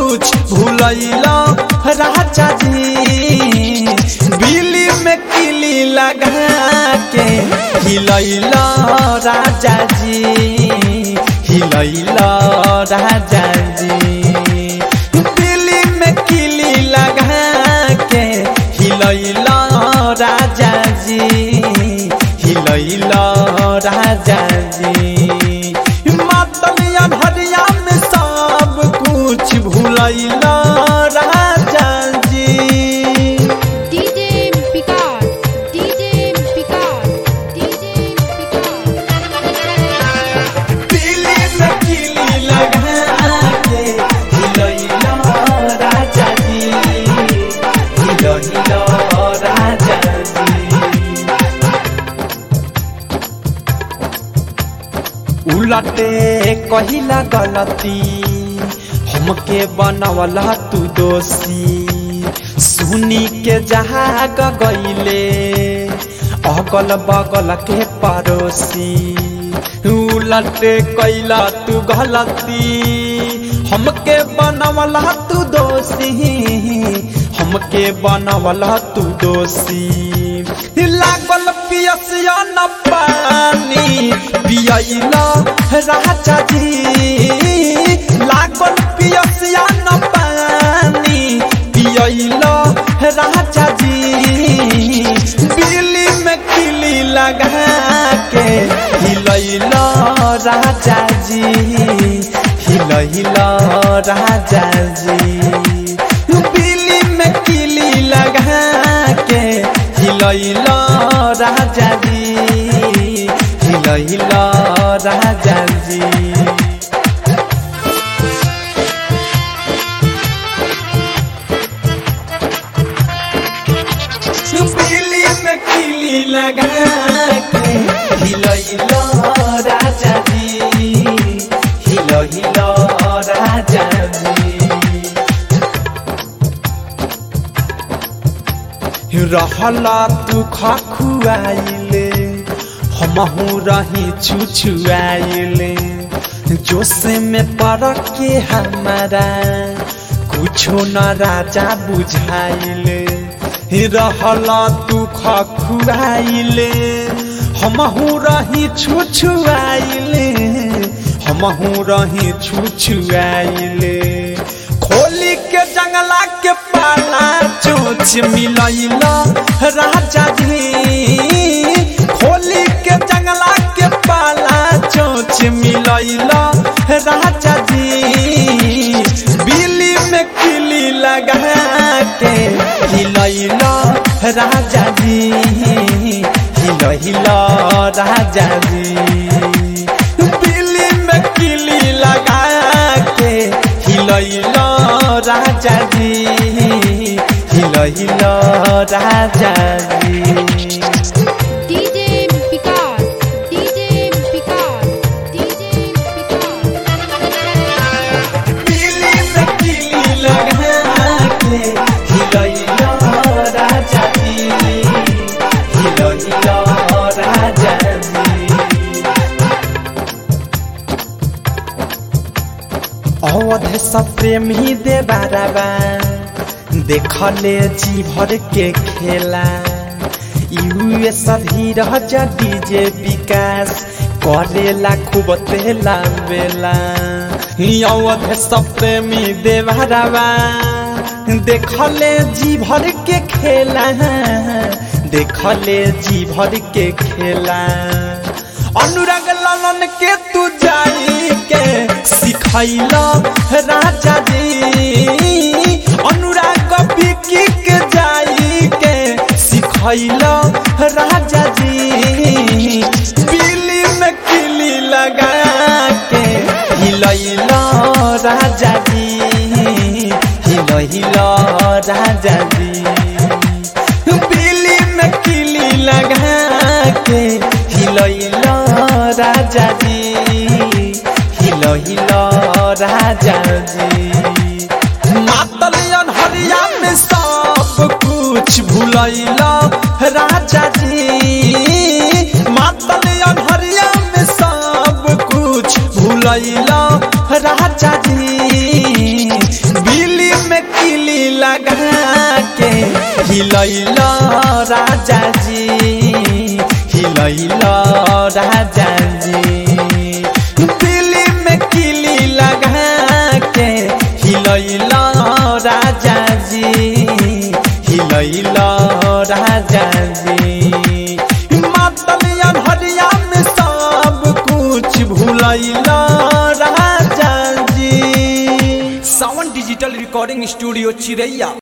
कुछ भूलैला राजा जी बिली में किली लगा के हिलैला राजा जी हिलैला राजा जी बिली में किली लगा के हिलैला राजा जी हिलैला राजा जी मातलिया भरिया में सब कुछ भूलैला राजा जी DJ Picard, DJ Picard, DJ Picard. Delhi में किली लगा के हिलैला राजा जी हिलैला राजा जी उलटे कहिला गलती हमके बनवला तू दोषी सुनी के जहाग गईले अगल बगल के पड़ोसी उलटे कैला तू गलती हमके बनवला तू दोषी हमके बनवला तू दोषी लागल पियसिया न पानी पियला राजा जी लागल पियसिया न पानी पियला राजा जी बिल्ली में किली लगा के हिलैला राजा जी हिलैला राजा जी बिल्ली में किली लगा के हिलैला राजा जी हिलैला राजा जी बिल्ली में किली लगा के हिलैला राजा जी हिलैला राजा जी रहला तू खखुआइले हमहू रही छुछुआइले जोश में पड़ के हमारा कुछो न राजा बुझाइले रहला तू खखुआइले हमहू रही छुछुआइले हमहू रही छुछुआइले खोली के जंगला के पाला चोच मिलैला राजा जी खोली के जंगला के पाला चोच मिलैला राजा जी बिल्ली में किली लगा के हिलैला राजा जी हिलैला राजा जी बिल्ली में किली लगा के हिलैला राजा जी हिलैला राजा जी DJ Picard, DJ Picard, DJ Picard. बिल्ली में किली लगा के हिलैला राजा जी हिलैला राजा जी अवध सब प्रेमी दे बाराबा देखले जी भर के खेला यूएस धीरज डीजे विकास करेला खूब तेला बेला अवध सब प्रेमी दे बाराबा देखले जी भर के खेला देखले जी भर के खेला अनुराग लालन के तू जाई के सिखैला राजा जी अनुराग बिकी के जाई के सिखैला राजा जी बिल्ली में किली लगा के हिलैला राजा जी हिलैला राजा जी बिल्ली में किली लगा के हिलैला राजा जी हिलैला राजा जी मातलियन हरिया में सब कुछ भूलैला राजा जी मातलियन हरिया में सब कुछ भूलैला राजा जी बिल लगा के हिलैल राजा जी हिलैल राजा जी दिल्ली में किली लगा के हिलैल राजा जी हिलैल राजा जी मातलिया भरिया में सब कुछ भूलैल राजा जी सावन डिजिटल रिकॉर्डिंग स्टूडियो चिरैया